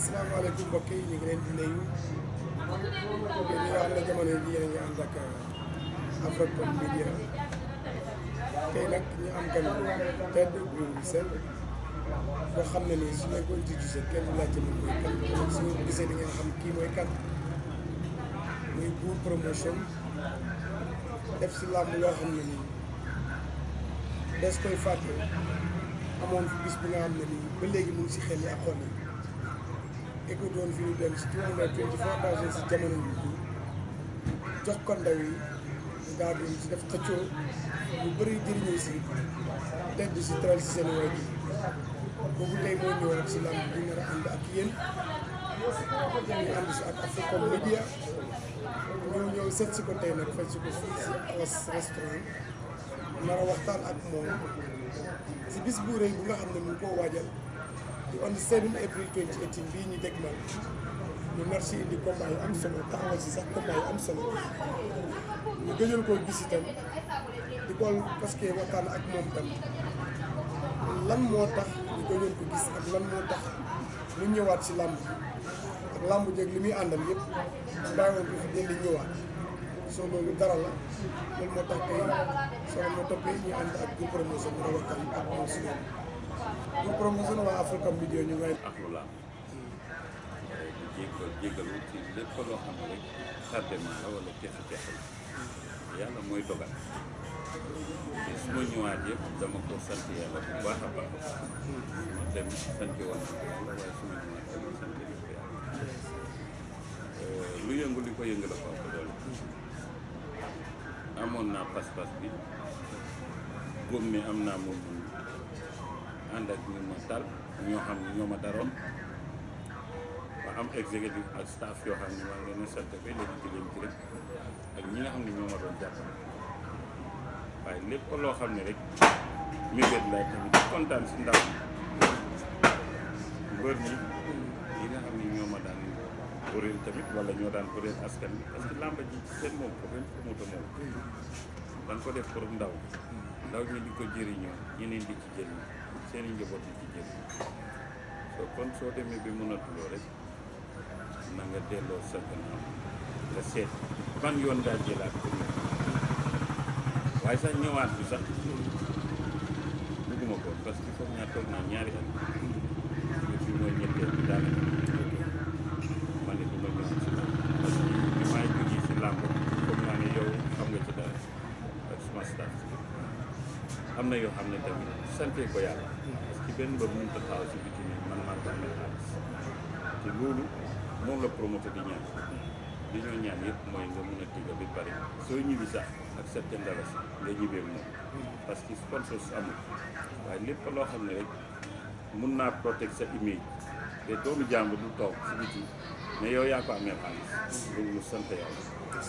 asalaamaaleykum mbokk yi ñu ngi leen di nuyu yéen ñi nga xam ne jamono ji yéen a ngi ànd ak Africom Media tey nag ñu am gan bu tedd bu sell boo xam ne nii su ñu ko introduisé kenn du laajte moom mooy kan su ñu gisee di ngeen xam kii mooy kan muy Buur promotion def si làmb loo xam ne nii des koy fàtte amoon fi bis bi nga xam ne nii ba léegi mu ngi si xel yi ak xol yi écoute woon fi ñu dem si two hundred twenty four thousand si jamono bi jox ko ndaw yi ñu daal di si def xëccoo ñu bëri jëriñoo si tedd si teral si seen way bi boobu tey moo ñëwaat si làmb bi nar a ànd ak yéen ñu ànd si ak Africom Media ñëw ñëw seet si ko tey nag faj si ko fii si Awas restaurant nar a waxtaan ak moom si bis bu rëy bu nga xam ne mu ngi koo waajal di on the 7 April 2018 bii ñu dégmal ñu nar si indi combat yu am solo taxawal si sax combat yu am solo ñu gëjal koo gis itam di ko parce que waxtaan ak moom tam lan moo tax ñu gëjoon ko gis ak lan moo tax mu ñëwaat si làmb ak làmb jeeg li muy àndal yëpp bàyyi woon ko fi delli ñëwaat soo loolu dara la loolu moo tax tey soo ma toppee ñu ànd ak Buur promotion mu waxtaan ak moom si loolu Buur promotion waa Africom Media ñu ngay ak lu laam di jéggal jéggalu ci lépp loo xam ne rek tardement la wala texe texe la yàlla mooy dogal te su ma ñëwaat yëpp dama ko sant yàlla bu baax a baax su ma dem sant woon na ko yàlla waaye su ma ñëwaat dama sant ko yàlla lu yëngu li ko yëngu la ko ëpp doole amoon naa pas-pas bi góom mi am naa moom ànd ak ñu ma dal ñoo xam ne ñoo ma daroon ba am exécutif ak staff yoo xam ne maa ngi leen a sant ba léegi ci leen ci rek ak ñi nga xam ne ñoo ma doon jàppale waaye lépp loo xam ne rek mébét laa tamit di kontaan si ndaw mbër ñi yi nga xam ne ñoo ma daan kuréel tamit wala ñoo daan kuréel askan bi parce que làmba ji seen moom ko benn promoteur moom dañ ko def pour ndaw ndaw ñi di ko jëriñoo ñeneen di ci jëriñ seen i njaboot di ci jëriñ soo kon soo demee bi mënatuloo rek na nga delloo sa gannaaw nga seet ban yoon ngaa jëlaat pour ñu waaye sax ñëwaat bi sax bugguma ko parce que foog ñaa toog naa ñaari at fi mooy ñetteel bi daanaka ma ne du ma ñëwaat si làmb parce que bi maay jógee si làmb foog naa ne yow xam nga ci dara ak suma staff am na yoo xam ne tamit sante ko yàlla parce que benn bër mënut a taxaw si biti ne man maa ko amee xaalis te loolu moom la promoteur di ñaan li ñoo ñaan yëpp mooy nga mun a tiga bi pare soo ñibbi sax ak certain dalasi nga ñibbee moom parce que sponsor amul waaye lépp loo xam ne rek mun naa protect sa image te doomu jàmbur du toog si biti mais yow yaa ko amee xaalis loolu lu sant yàlla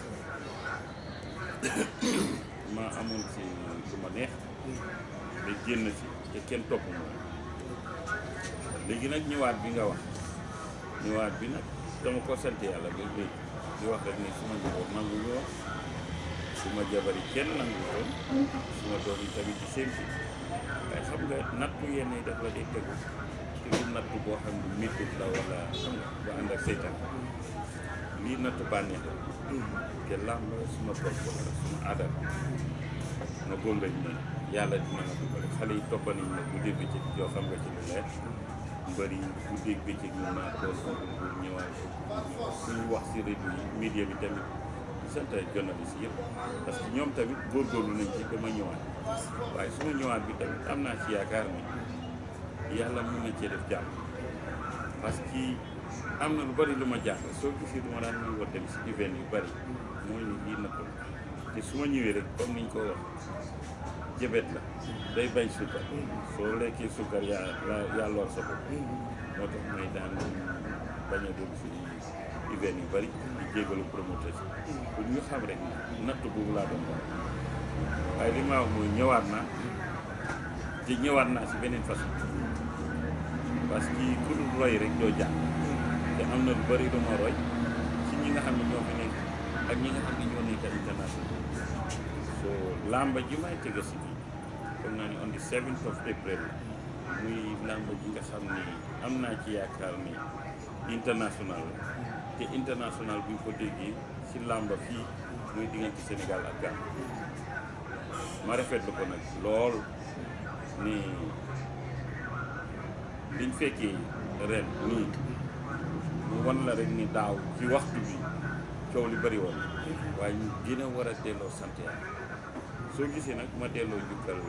ma amoon ci lu ma neex da génn ci te kenn topp moom léegi nag ñëwaat bi nga wax ñëwaat bi nag dama ko sant yàlla ba léegi di wax rek ne suma njaboot nangu ñoo suma jabari kenn nangu toon suma doom yi tamit di seen si waaye xam nga nattu yenn yi daf la dee tegu te du nattu boo xam ne méttit la wala xam nga bu ànd ak seytaan lii nattu bànneex la te làmb suma bopp la suma aadal ma góom lañ ne yàlla dina ma dimbali xale yi toppa nañ ne bu dégg bëccëg yoo xam nga ci lu leer mbër yi bu dégg bëccëg ñu naa tool pour ñëwaat suñu wax si rajo yi média bi tamit di sant journaliste yëpp parce que ñoom tamit góorgóorlu nañ ci dama ñëwaat waaye suma ñëwaat bi tamit am naa ci yaakaar ni yàlla mun na cee def jàmm parce que am na lu bari lu ma jàng soo gisee du ma daan muy war dem si event yu bari mooy ni lii na ko te su ma ñëwee rek comme niñ ko wax jëbet la day bañ sukkar soo lekkee sukkar yaa yaa lor sa bopp moo tax may daan bañ a dem si event yu bari di jégalu promoteur si pour ñu xam rek natt boobu laa doon wax waaye li ma wax mooy ñëwaat naa te ñëwaat naa si beneen façon parce que ku dul roy rek doo jàng te am na lu bari lu ma roy ci ñi nga xam ne ñoo fi nekk ak ñi nga xam ne ñoo nekk international so làmba ji may tega si bi foog naa ni on the 7th of April muy làmba ji nga xam ni am naa ci yaakaar ni international la te international bu ñu ko déggee ci làmba fii muy diggante Sénégal ak Gambie ma rafetlu ko nag lool ni liñ fekkee ren nii mu wan la rek ni daaw ci waxtu bi coow li bëri woon waaye ñu gën a war a delloo sant yàlla soo gisee nag ma delloo njukkal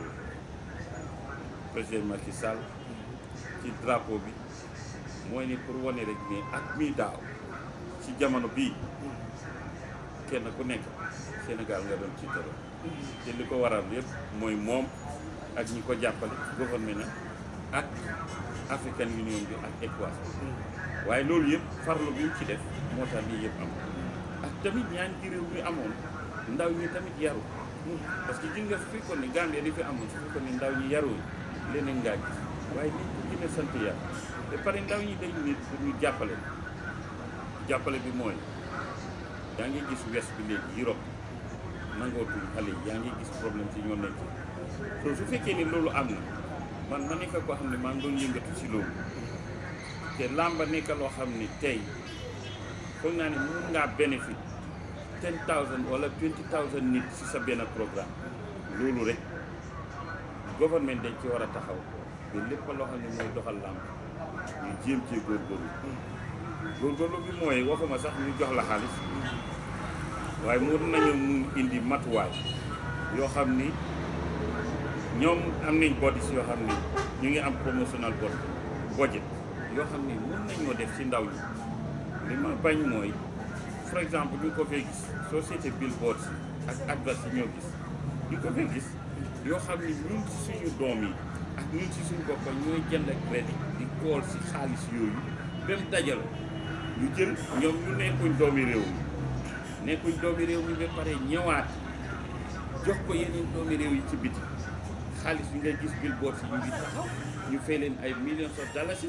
président Macky Sall ci drapeau bi mooy ni pour wane rek ni at mii daaw ci jamono bii kenn ku nekk Sénégal nga doon ci tëral te li ko waral yëpp mooy moom ak ñi ko jàppale gouvernement ak African Union bi ak ECOWAS waaye loolu yëpp farlu bi ñu ci def moo tax lii yëpp am ak tamit ñaan ci réew mi amoon ndaw ñi tamit yaru parce que gis nga su fekkoon ni Gambie di fi amoon su fekkoon ni ndaw ñi yaru leneen ngaa gis waaye nit ku gën a sant yàlla te pare ndaw ñi dañ nit pour ñu jàppale jàppale bi mooy yaa ngi gis west bi léegi Europe nangootuñ xale yi yaa ngi gis problème ci ñoo nekk soo su fekkee ni loolu am na man ma nekk koo xam ne maa ngi doon yëngatu si loolu te làmba nekk loo xam ni tey foog naa ne mun ngaa bénéfice ten thousand wala twenty thousand nit si sa benn programme loolu rek gouvernement dañ ci war a taxaw te lépp loo xam ne mooy doxal làmb ñu jéem cee góorgóorlu góorgóorlu bi mooy waxuma sax ñu jox la xaalis waaye mun nañu mun indi matuwaay yoo xam ni ñoom am nañ bodies yoo xam ni ñu ngi am promotional budget yoo xam ni mun nañoo def ci ndaw ñi li ma bañ mooy par exemple ñu ko fee gis société billboard si ak adverse yi ñoo gis ñu ko fee gis yoo xam ni ñun ci suñu doom yi ak ñun ci suñu bopp ñooy jënd ak crédit di kool si xaalis yooyu dem dajal ñu jël ñoom ñu nekkuñ doomi réew mi nekkuñ doomi réew mi ba pare ñëwaat jox ko yeneen doomi réew yi ci biti xaalis bi nga gis billboard si ñu ngi taxaw ñu fay leen ay millions of dollars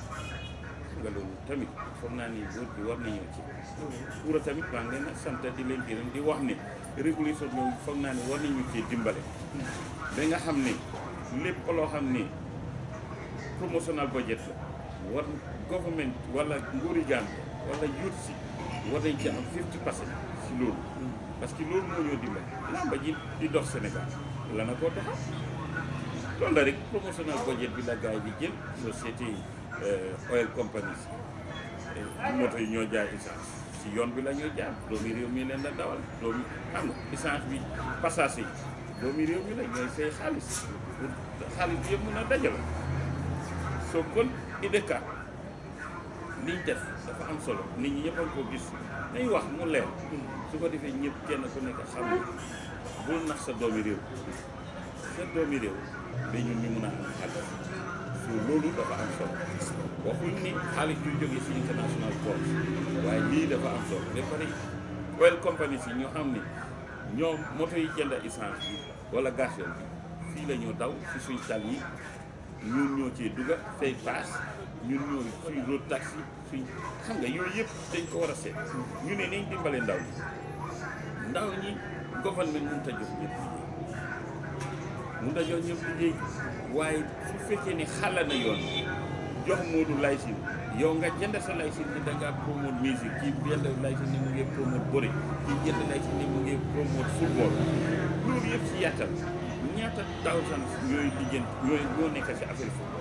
nga loolu tamit foog naa ni góor bi war nañoo ci kuura tamit maa ngi leen a sant di leen gërëm di wax ne régulation boobu foog naa ne war nañu cee dimbale ba nga xam ne lépp loo xam ne promotional budget la war government wala nguuri Gambie wala youth si war nañ ci am 50 percent si loolu parce que loolu moo ñoo dimbale lamba ji di dox Sénégal la na koo doxal loolu la rek promotional budget bi la gars yi di jël société oil companies moto yi ñoo jaay essence si yoon bi la ñoo jaay doomi réew mi leen la dawal doomi xam nga essence bi passage yi doomi réew mi la ñooy fay xaalis pour xaalis bi yëpp mën a dajale soo kon IDK liñ def dafa am solo nit ñi ñëpp a ko gis nañ wax mu leer su ko defee ñëpp kenn ku nekk xam ne bul nax sa doomi réew sa doomi réew ba ñun ñu mun a am xaalis so loolu dafa am solo waxuñ ni xaalis yu jógee si international port waaye lii dafa am solo ba pare oil company si ñoo xam ne ñoom moto yi jënd essence bi wala gasoil bi fii la ñoo daw si suñ tal yi ñun ñoo cee dugga fay paas ñun ñoo suñ road taxi suñ xam nga yooyu yëpp dañ ko war a seet ñu ne nañ dimbale ndaw ñi ndaw ñi gouvernement mënut a jox ñëpp liggéey mënut a jox ñëpp liggéey waaye su fekkee ne xala na yoon jox Moodu laysin yow nga jënd sa laysin ni da ngaa promote musique kii jënd laysin ni mu ngi promote bëri kii jënd laysin ni mu ngi promote football loolu yëpp si yàttal ñaata thousands ñooy liggéey ñooy ñoo nekk si affaire football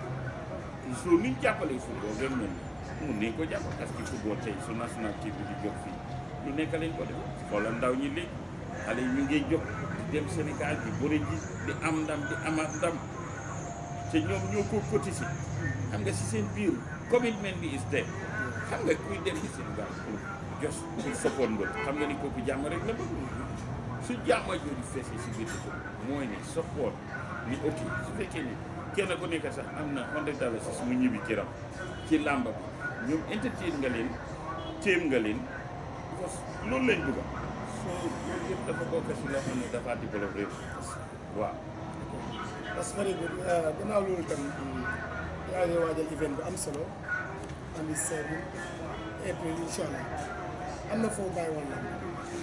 soo niñ jàppalee football dem mel mun nañ ko jàpp parce que football tey su national team bi di jóg fii lu nekk lañ ko def xoolal ndaw ñi léegi xale yi ñu ngi jóg di dem Sénégal di bëri ji di am ndam di amaat ndam te ñoom ñoo ko cotisé xam nga si seen biir commitment bi is there xam nga kuy dem di Sénégal pour jos pour support mbër xam nga ni kooku jàmm rek la bëgg su jàmm jooju feesee si biir dëkk mooy ne support ni ok su fekkee ni kenn ku nekk sax am na hundred dollars si mu ñibbi këram ci làmba bi ñoom entertain nga leen téem nga leen parce que loolu lañ bëgg soo loolu yëpp dafa bokk si loo xam ne dafa développé réew waaw parce que very good gannaaw loolu tam yaa ngi waajal event bu am solo on the seven april incha allah am na foo bàyyi woon lamb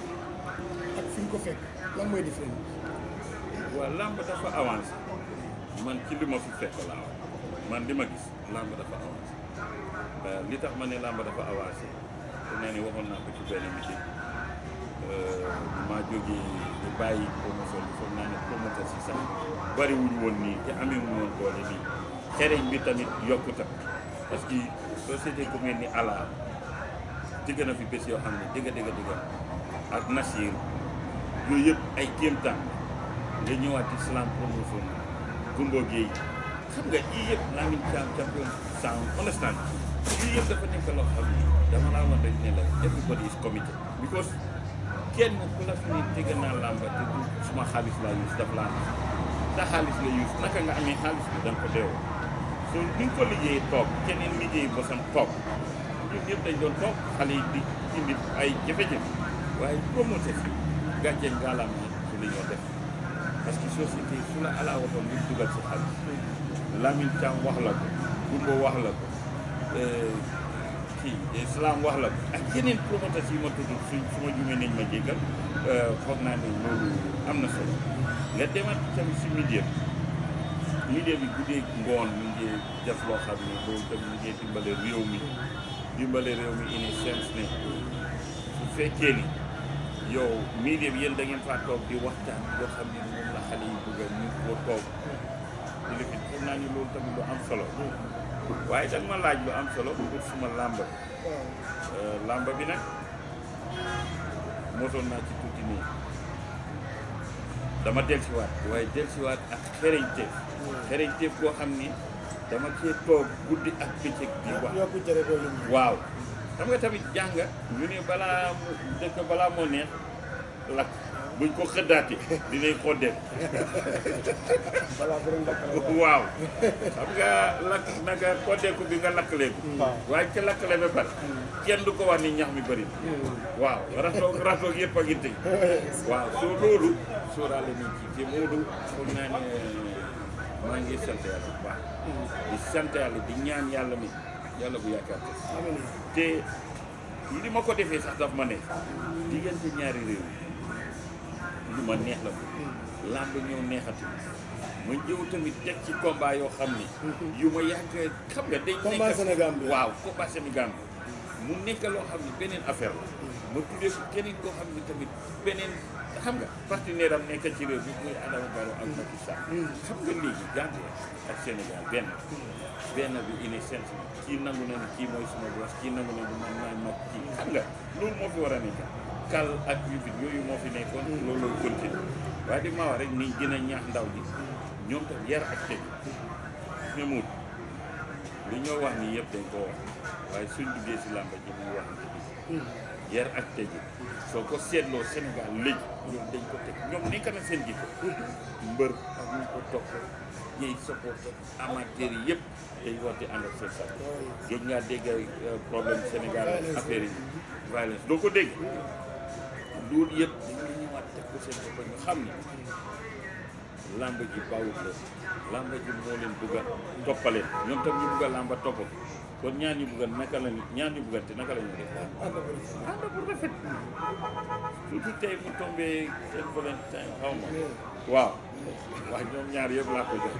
ak fi nga ko fekk lan mooy différent waaw làmb dafa avancé man ci li ma fi fekk laa wax man li ma gis làmb dafa avancé li tax ma ne làmb dafa avancé te nee ni waxoon naa ko ci benn meeting maa jógee ñu bàyyi promotion bi foog naa ne promoteur si sax bari wuñu woon nii te amee wuñu woon doole nii xereñ bi tamit yokkuta parce que société ku mel ni ala digg na fi bés yoo xam ne dëgg dëgg dëgg ak Nasir yooyu yëpp ay kéemtaan nga ñëwaat ci slam promotion Gumbo Gueye xam nga yii yëpp Lamine Thiam champion sound understand yii yëpp dafa nekk loo xam ne dama laa wax rek ne la everybody is committed because kenn ku la fi ne tëgg naa làmba te du suma xaalis laa use daf laa nax sa xaalis la use naka nga amee xaalis bi da nga ko deewoo so ni nga ko liggéeyee toog keneen liggéey bosam toog ñun ñëpp dañ doon toog xale yi di indi ay jafe-jafe waaye promoteur si gàcce ngaalaama su li ñoo def parce que société su la ala waxoon ñu dugal si xaalis Lamine Thiam wax la ko Gumbo wax la ko kii Islam wax la ko ak yeneen promoteurs yi ma tudd su su ma jumee nañ ma jéggal foog naa ne loolu am na solo nga demaat tamit si milieu bi milieu bi guddee ngoon mi ngi def loo xam ne loolu tamit mi ngi dimbale réew mi dimbale réew mi ini sens ne su fekkee ni yow milieu bi yéen da ngeen faa toog di waxtaan yoo xam ne moom la xale yi bëgg a ñu ko toog di la fi foog naa ni loolu tamit lu am solo waaye da ma laaj lu am solo pour suma làmba làmba bi nag mosoon naa ci tuuti nii dama delsiwaat waaye delsiwaat ak xereñteef xereñteef koo xam ni dama cee toog guddi ak bëccëg di wax yokku cere doo lim waaw xam nga tamit jàng ñu ne balaa mu dëkk balaa moo neex lakk buñ ko xëddaati dinañ xoddeel balaa borom dakk la waaw xam nga lakk naka xoddeeku bi nga lakkaleeku waaw. waaye ca lakkale ba pare kenn du ko wax ni ñax mi bëri na waaw ratoog ratoog yëpp a ngi tëj waaw soo loolu sóoraale nañ ci te Moodu foog naa ne maa ngi sant yàlla bu baax di sant yàlla di ñaan yàlla mi yàlla bu yaakaar ko amiin te li ma ko defee sax daf ma ne diggante ñaari réew lu ma neex la ko làmb ñëw neexati ma ñëw tamit teg ci combat yoo xam ni yu ma yàgg xam nga day Combat nekk- Sénégal bi. waaw combat Sénégal bi mu nekk loo xam ni beneen affaire la ma tuddee ko keneen koo xam ni tamit beneen xam nga partenaire am nekk ci réew mi muy Adama Barrow ak Macky Sall xam nga léegi Gambie ak Sénégal benn benn bi ine sens bi kii nangu na ni kii mooy suma boss kii nangu na ni man maay mag kii xam nga loolu moo fi war a nekk kal ak yu fi yooyu moo fi nekkoon loolu continue waaye di ma wax rek ni gën a ñaax ndaw ji ñoom tam yar ak teg memut li ñoo wax nii yëpp dañ koo wax waaye suñ duggee si làmba ji muy wax ni yar ak tegi soo ko seetloo Sénégal léegi ñoom dañ ko teg ñoom nekk na seen jikko mbër ak ñu ko topp ñiy supporté amateur yi yëpp day woote ànd ak seen sax jóg ngaa dégg euh, problème Sénégal ak affaire yi violence doo ko dégg loolu yëpp dañuy ñëwaat teg ko seen bopp ñu xam ni làmb ji bawut la làmb ji moo leen bëgg a toppaleen ñoom tam ñu bëgg a làmba topp ko kon ñaan ñu bëgg a naka la ñu ñaan ñu bëggante naka la ñu def ànd ko def ànd bu rafet surtout tey mu tombé seen Valentine xaw ma waaw waaw ñoom ñaar yëpp laa ko jox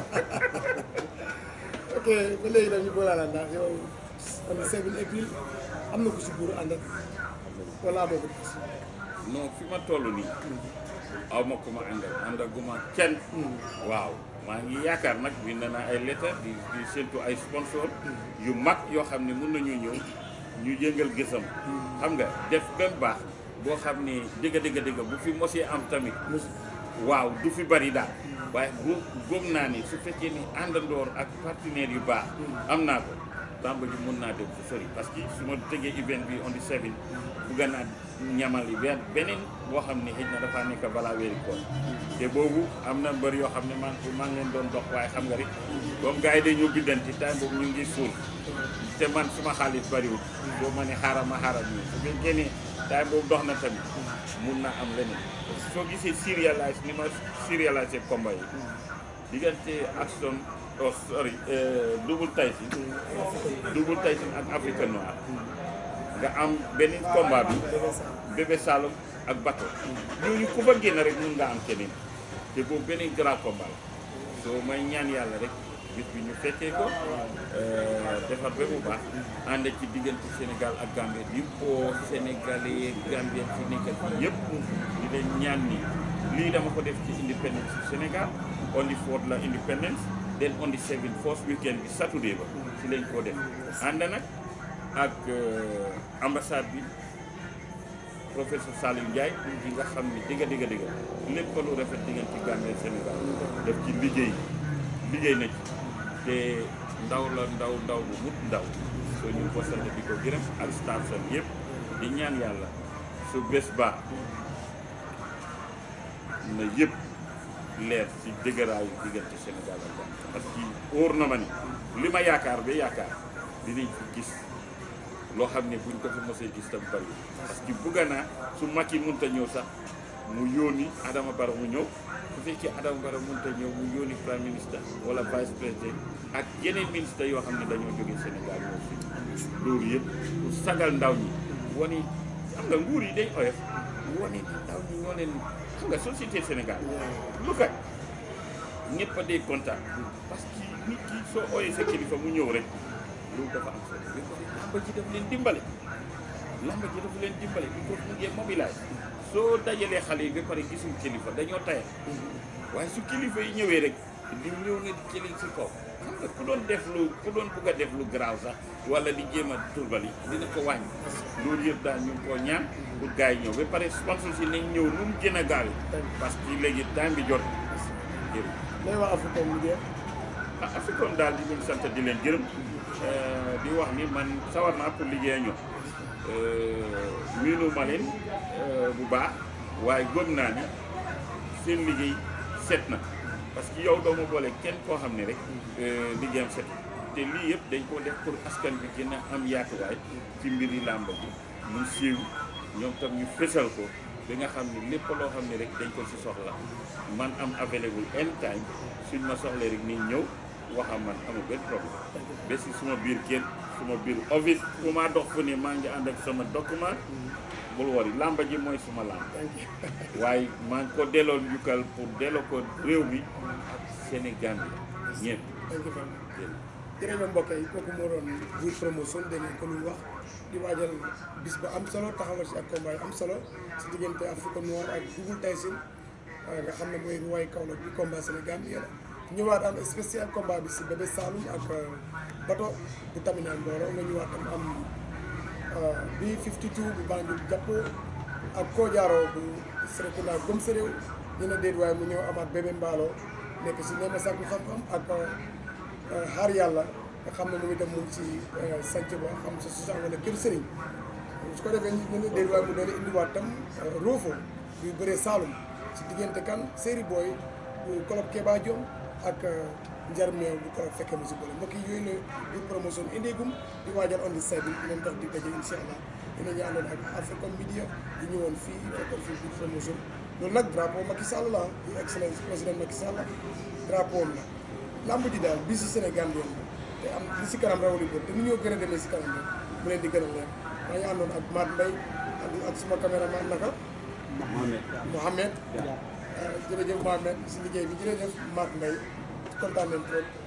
ok ba léegi nag ñu boolaa la ndax yow on est 7 avril am na ko si buur ànd ak wala amoo ko gis non fi ma toll nii aw ma ku ma àndal àndaguma kenn waaw maa ngi yaakaar nag bind naa ay lettre di di séntu ay sponsor yu mag yoo xam ne mun nañu ñëw ñu yëngal gësam xam nga def ba mu baax boo xam ne dëgg dëgg dëgg bu fi mosee am tamit waaw du fi bari daal waaye bu góom naa ni su fekkee ni àndandoor ak partenaires yu baax am naa ko làmb ji mun naa dem fu sori parce que su ma tëggee event bi on the seven bugga naa ñamal yi benn beneen boo xam ne xëy na dafa nekk balaa weeri koor te boobu am na mbër yoo xam ne maa ngi maa ngi leen doon dox waaye xam nga rek comme gars yi dañoo biddanti time boobu ñu ngi suul te man suma xaalis bariwul boo ma ne xaaral ma xaaral ñu su fekkee ne time boobu dox na tamit mun na am leneen soo gisee serialize ni ma serialize combat yi diggante Aston oh sorry Double Tyson Double Tyson ak Afrique Noire nga am beneen combat bi Bébé Saloum ak Bato ñooñu ku fa génn rek mun nga am keneen te boobu beneen grand combat la soo may ñaan yàlla rek bis bi ñu fekkee ko defar ba mu baax ànd ci diggante Sénégal ak Gambie di ko Sénégalais Gambien ci nekk fii yëpp di leen ñaan ni lii dama ko def ci independence ci Sénégal on the fourth la independence then on the seventh first weekend bi Saturday ba ci lañ koo def ànd nag ak ambassade bi professeur Saliou Ndiaye yi nga xam ne digga digga digga lépp lu rafet diggante Gambie Sénégal def ci liggéey liggéey na ci te ndaw la ndaw ndaw bu mut ndaw soo ñu ko sant di ko gërëm ak staff sam yëpp di ñaan yàlla su bés ba na yëpp leer ci dëgëraayu diggante Sénégal ak Gambie parce que óor na ma ni li ma yaakaar ba yaakaar dinañ fi gis loo xam ne buñ ko fi mosee gis tam bari parce que bugga naa su Macky mënta ñëw sax mu yóoni Adama Barrow mu ñëw su fekkee Adama Barrow mënta ñëw mu yóoni prime ministre wala vice président ak yeneen ministre yoo xam ne dañoo jógee Sénégal ñëw fi loolu yëpp pour sagal ndaw ñi wani xam nga nguur yi day oyof wane ni ndaw ñi ñoo leen xam nga société Sénégal lu kat ñëpp a dee kontaan parce que nit ki soo ooyee sa kilifa mu ñëw rek loolu dafa am solo ba pare lamba ji daf leen dimbale lamba ji dafa leen dimbale bi ko mu ngee mobilise soo dajalee xale yi ba pare gisuñ kilifa dañoo tayal waaye su kilifa yi ñëwee rek di ñëw nga di jëli si kaw xam nga ku doon def lu ku doon bugg a def lu garaaw sax wala di jéem a turbali dina ko wàññi loolu yëpp daal ñu ngi koo ñaan pour gars yi ñëw ba pare sponsor si nañ ñëw nu mu gën a gaaw parce que léegi temps bi jot jërëjëf lay wax Africom Media ah Africom daal di leen sant di leen gërëm di wax ni man sawar naa pour liggéey ñoom miinu ma leen bu baax waaye gëm naa ni seen liggéey set na parce que yow doo ma boole kenn koo xam ne rek liggéeyam set te lii yëpp dañ koo def pour askan bi gën a am yaatuwaay ci mbiri làmb bi mu siiw ñoom tam ñu fësal ko bi nga xam ne lépp loo xam ne rek dañ ko si soxla man am available anytime suñ ma soxlee rek ni ñëw waxam man amul benn problème ba si suma biir kër suma biir office fu ma dox fu ne maa ngi ànd ak sama document bul wari làmba ji mooy suma làmb waaye maa ngi ko delloo njukkal pour delloo ko réew mi ak Sénégal bi ñëpp jërëjëf mbokk yi kooku moo doon Bour Promotion dégg ngeen ko lu wax di waajal bis bu am solo taxawal si ak combat yu am solo si diggante Africa Noir ak Double Tyson nga xam ne mooy ruwaay Kaolack bi combat Sénégal bi la ñëwaat am spécial combat bi si Bébé Saloum ak bato bu Tamina Mboro nga ñëwaat am am bi 52 bu Banjul jàpp ak Kodiaro bu Serekunda gëm sa réew ñu ne déet waaye mu ñëw amaat Bébé Mballo nekk si neema sàkku xam-xam ak xaar yàlla nga xam ne moom itam mu ngi si sanc ba xam sa susan wala kër sëriñ su ko defee ñu ne déet waaye mu doon indiwaat tam roofo buy bëree Saloum si diggante kan séri booy bu Kolob Keba Diom ak njar meew bu Kolob fekkee mu si bële mbokk yi yooyu la Bour Promotion indeegum di waajal on the side bi leen dox di daje incha allah dina ñu àndoon ak Africom Media di ñëwoon fii fekkoon fii Bour Promotion loolu nag drapeau Macky Sall la di excellence président Macky Sall drapeau am la lamb ji daal bi si Sénégal yoon te am li si kanam rawali bët te ni ñoo gën a demee si kanam rek mu leen di gën a leer maa ngi àndoon ak Mat Mbaye ak suma caméraman naka Mohamed jërëjëf Mohamed si liggéey bi jërëjëf Mat Mbaye kontaan nañ trop